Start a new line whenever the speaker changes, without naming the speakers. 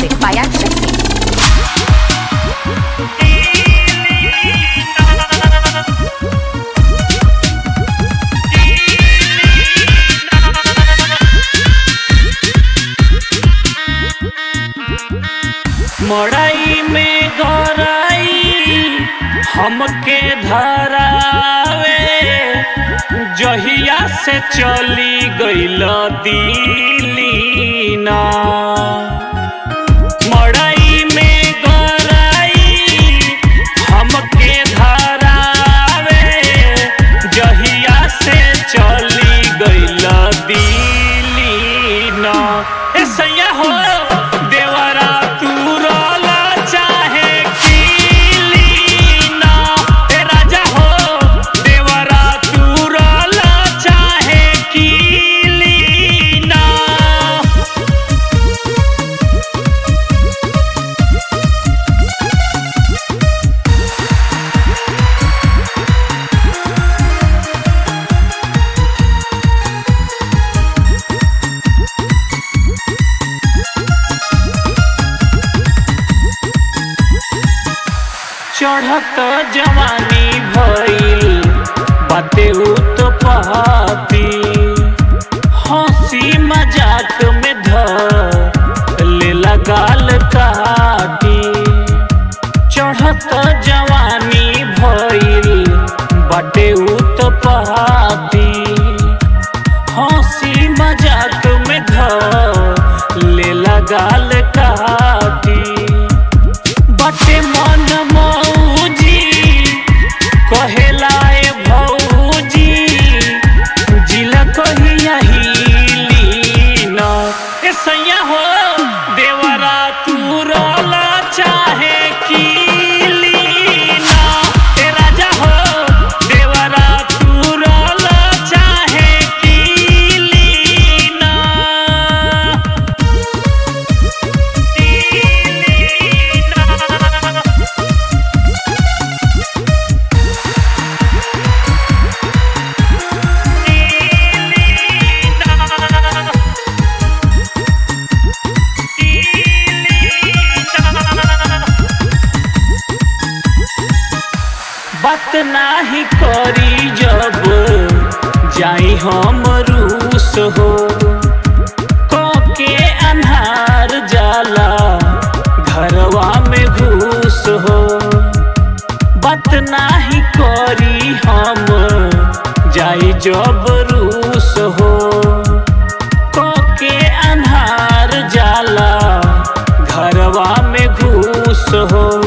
Music by Akshay Singh.
मड़ई में गरई हमके धरावे जहिया से चली गईल दिली ना मड़ई में गरई हमके धरावे जहिया से चली गईल दिली ना ए सैया हो देवरा तू रोला चाहे कीली ना ए राजा हो देवरा तू रोला चाहे कीली ना चढ़त जवानी भइल बाते तो पहाती हंसी मजाक में ध लेला गाल काटी चढ़त जवानी भइल बाटे तो पहाती हंसी मजाक में ध लेला गाल काटी बटे मन मौजी कहेला ए भौजी जिला कहिया हिली न ए सैया हो देवरा तू रोला चाहे कीली ना ए राजा हो देवरा तू रोला चाहे कीली ना बात नाही करी जब जाई हम रूस हो के अन्हार जाला घरवा में घूस हो बात नाही करी हम जाई जब रूस हो के अन्हार जाला घरवा में घूस हो